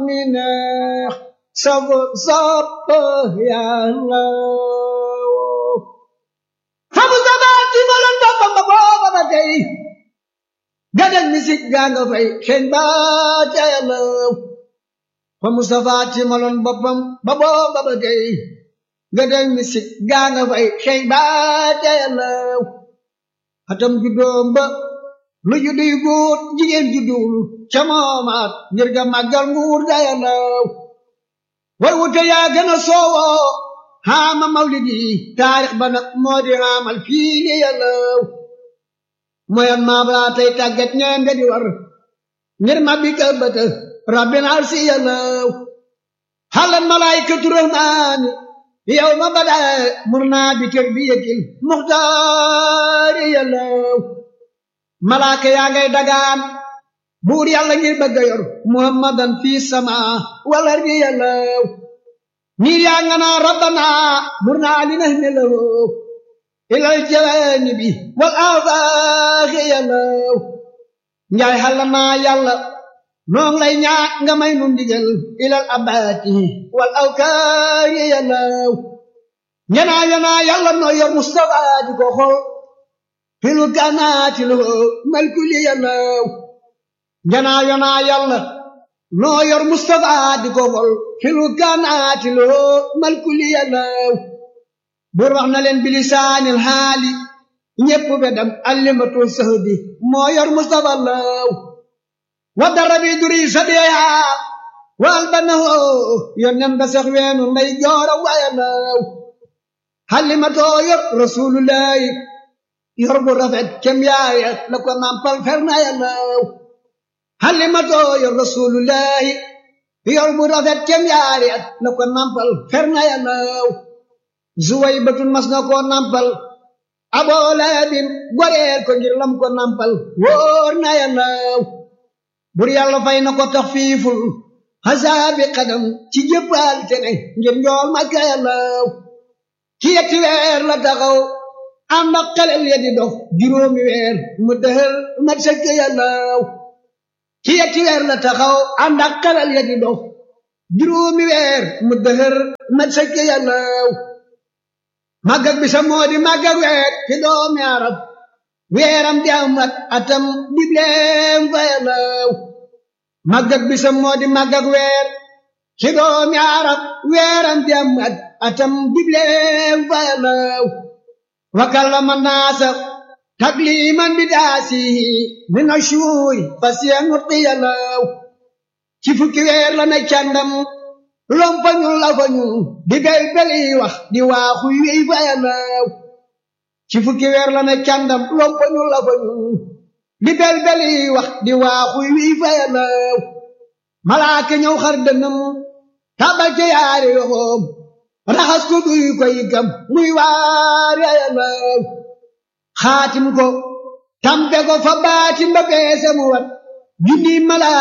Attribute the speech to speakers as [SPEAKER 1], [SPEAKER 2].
[SPEAKER 1] mi neex sabu sopp yàlla famu sabaati maloon boppam ba booba ba tey gadal misik gaa nga fay xeeñ ba ca yàlla fa Mustafa ci maloon boppam ba booba ba tey gadal misik gaa nga fay xeeñ ba ca yàlla atam juddoom ba lu juddu yu góor jigéen juddul ca moomaat ngir ga màggal nguur ga yàlla way wute yaa gën a soowoo xaama mawlidi taarix ba nag moo di xaamal fii li yàlla moyan maa balaa tey tàggat ñeen nga di war ngir ma bi ka bëtë rabbin arsi yàlla xalan malaykatu rahmaani yow ma bada mur naa bi tarbiyatil muxtaari yàlla malaaka yaa ngay dagaan buur yàlla ngir bëgg a yor muhammadan fii sama wala ri yàlla niir yaa nga naa rabbana mur naa li nax ne lawo ilal janibi wal afaaxi yàlla njaay xalla naa yàlla noon lay ñaa nga may nu ndigal ilal abaati wal awkaari yàlla ñanaa yanaa yàlla noo yor mustafa di ko xol filu kanaati loo malkuli yàlla ñanaa yanaa yàlla noo yor mustafa di ko xol filu kanaati loo malkuli yàlla buur wax na leen bilisaanil xaali ñépp bedam allimatu sahdi moo yor mustafa law wa dara bi duri sabiha wal banahu yonnen ba sax weenu nday joora waya law xalimatoo yor rasulullahi yor bu rafet kem yaaya la ko nampal ferna ya law xalimatoo yor rasulullahi yor bu rafet kem yaaya la ko nampal ferna ya law zuway batun mas na koo nampal aboo laabin goreel ko ngir lam ko nampal wóor na yàllaw bur yàlla fay na ko tax fiiful xasaabi xadam ci jëppal tene ngir njool makka yàllaw ci yetti weer la taxaw ànd ak xelel ya di dox juróomi weer mu dëhër mat sëkk yàllaw ci yetti weer la taxaw ànd ak xelel ya di dox juróomi weer mu dëhër mat sëkk yàllaw màggag bi sa moo di màggag weer ci doomi arab weeram di am at atam dibleem fa yàllaw màggag bi sa moo di màggag weer ci doomi arab weeram di am at atam dibleem fa yàllaw wa kallama naasa takliman bi daasihi min ashuuri fasiya nutqi yàllaw ci fukki weer la ne càndam lompañu lafañu di bel beli wax di waaxu wéy fa yàllaw ci fukki weer la ne càndam lompañu lafañu di bel beli wax di waaxu wéy fa yàllaw malaaka ñëw xar dënam tabal ca yaari yoxoom raxas ko duy ko yigam muy waar ya yàllaw xaatim ko tampe ko fa baatim ba peese mu wat junni malaaka